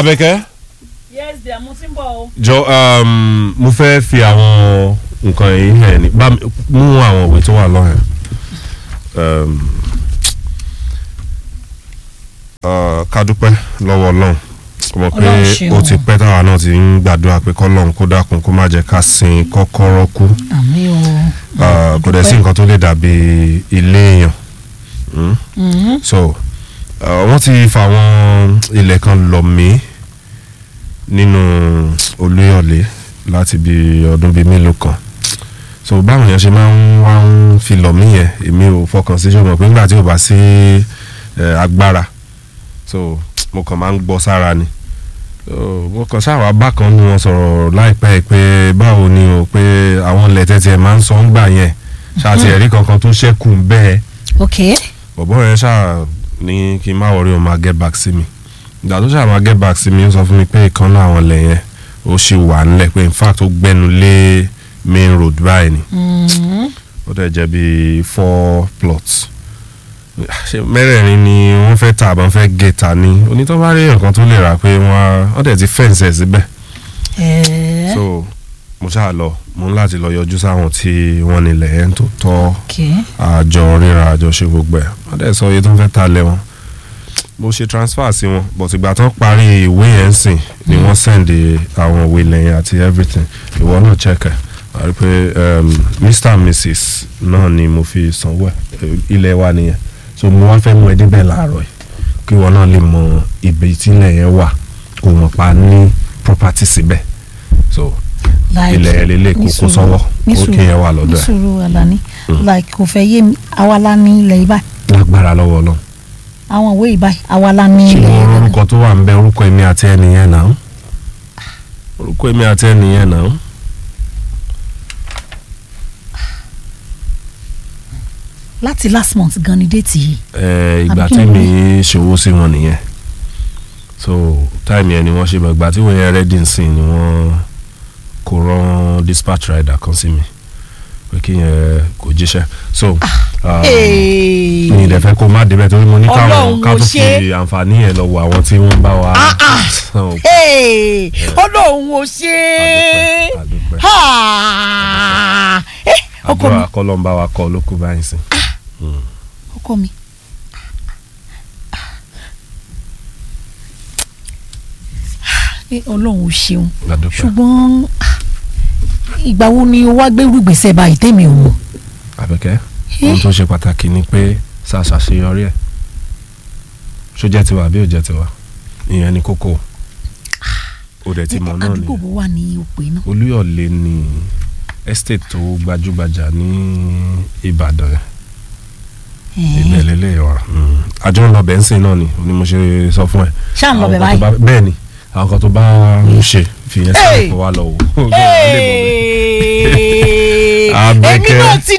Abẹ́kẹ́ yes dear mo ti ń bọ̀ o. jọ um, mo fẹ́ fi àwọn nǹkan yìí hàn ní bá mi mú àwọn òwe tó wà lọ́hìn um, uh, ká dúpẹ́ lọ́wọ́ ọlọ́run mo pé Ọlọ́run ṣeun. ó ti pẹ́ táwa náà ti ń gbàdúrà pé kọ́lọ́run kó dákun kó má jẹ́ ká sin kọ́kọ́rọ́ kú àmì o. Uh, kò dẹ̀ sí nǹkan tó lè dàbí ilé èèyàn Mm? Mhm. so uh, wọ́n ti fa àwọn ilẹ̀ kan lọ̀ mí nínú olúyọ̀lé láti bí ọdún bíi mélòó kan so báwọn èèyàn ṣe máa ń wá ń fi lọ̀ mí yẹn èmi ò fọkàn sí ṣùgbọ́n pé nígbà tí ò bá sí eh, agbára so mo kàn máa ń gbọ́ sára ni so mo kàn ṣáà bákan nu wọn sọ̀rọ̀ láìpẹ́ yìí pé báwo ni o pé àwọn ilẹ̀ tẹ́tí ẹ̀ máa ń sọ ń gbà yẹn ṣáà ti ẹ̀rí kankan tó ṣẹ́kù bẹ́ẹ̀ ok bọ̀bọ̀ yẹn ṣáà ní kí n má wọrí o máa get back sí mi ìgbà tó ṣáà máa get back sí mi ó sọ fún mi pé ìkan náà àwọn ilẹ̀ yẹn ó ṣì wà nílẹ̀ pé in fact ó gbẹ́nu lé main road báyìí ni Mhm. ó dẹ̀ jẹ́ bíi four plots ṣe mẹ́rẹ̀ẹ̀rin ni wọ́n fẹ́ tà àbọ̀n fẹ́ gé ta ni onítọ́ bá rí nǹkan tó lè rà pé wọ́n á dẹ̀ ti fẹ́ǹsì ẹ̀ síbẹ̀ Eh, so mo ṣáà lọ mo ní láti lọ yọjú sáwọn tí wọ́n nílẹ̀ yẹn tó tọ́ ok àjọ ríra àjọ ṣe gbogbo ẹ̀ wọ́n dẹ̀ sọ iye tó ń fẹ́ ta lẹ̀ wọn mo ṣe transfer sí wọn but ìgbà tán parí ìwé yẹn ń sìn ni wọ́n send àwọn ìwé lẹ́yìn àti everything ìwọ náà check ẹ̀ wà rí pé um, mr and mrs náà ni mo fi sanwó ẹ̀ ilẹ̀ wa nìyẹn so mo wá fẹ́ mú ẹ débẹ̀ láàárọ̀ yìí kí ìwọ náà lè mọ ibi tílẹ̀ yẹn wà kó mọ̀ pa ní property síbẹ̀ so like ilẹ̀ ẹ̀ lélẹ̀ kó kó sọ́wọ́ ní ó sùúrù- kí yẹn wà lọ́dọ̀ ní ẹ̀ sùúrù Alani Mm. like kò fẹ́ yé mi àwa la ní ilẹ̀ yìí báyìí lágbára lọ́wọ́ náà. àwọn ìwé yìí báyìí àwa la ní ilẹ̀ yìí ṣùgbọ́n báyìí. orúkọ tó wà ń bẹ orúkọ èmi àti ẹnìyẹn náà orúkọ èmi àti ẹnìyẹn náà láti last month gan ni déètì yìí ẹ, ìgbà Àbí kí tí ni mi ṣòwò sí wọn nìyẹn so táìmì yẹn ni wọ́n ṣe bẹ̀ ìgbà tí wọ́n yẹn rẹ́dí nsìn ni wọ́n kò rán dispatch rider kan sí mi pé kí yẹn kò jíṣẹ́ so um, mi ìdẹ̀ fẹ́ kó má débẹ̀ torí mo ní káwọn Ọlọ́run ká ò tó ṣe. fi àǹfààní yẹn lọ wo àwọn tí wọ́n bá wa Ah, ah. So, ọlọ́run ò ṣe àdúpẹ́, àdúpẹ́. é ọkọ mi àdúrà kọ́lọ́ ń bá wa kọ́ lókù báyìí sìn. ọkọ mi. Eh, ọlọ́run ò ṣeun àdúpẹ́. ṣùgbọ́n ah, ìgbà wo ni o wá gbérú gbèsè báyìí tèmi ò mọ̀. àbẹ̀kẹ́ ohun tó ṣe pàtàkì ni pé ṣàṣàṣeyọrí ẹ̀ ṣó jẹ́ tiwa àbí ò jẹ́ tiwa ìyẹn ni kókó ó dẹ̀ ti mọ̀ náà àdúgbò nìyẹn wo wà ní òpè náà. olúyọ̀lé ni estate tó gbajúgbajà ní ìbàdàn ibẹ̀ lélẹ̀ wà àjọ ń lọ bẹ́ńsìn náà ni ni mo ṣe sọ fún ẹ ṣáà ń lọ bẹ̀ Àwọn kan tó báyìí. bá- bẹ́ẹ̀ ni àwọn kan tó bá ń ṣe fìyẹn Hey! sílẹ̀ kó wá lọ wò ó èmi Abẹ́kẹ́. náà ti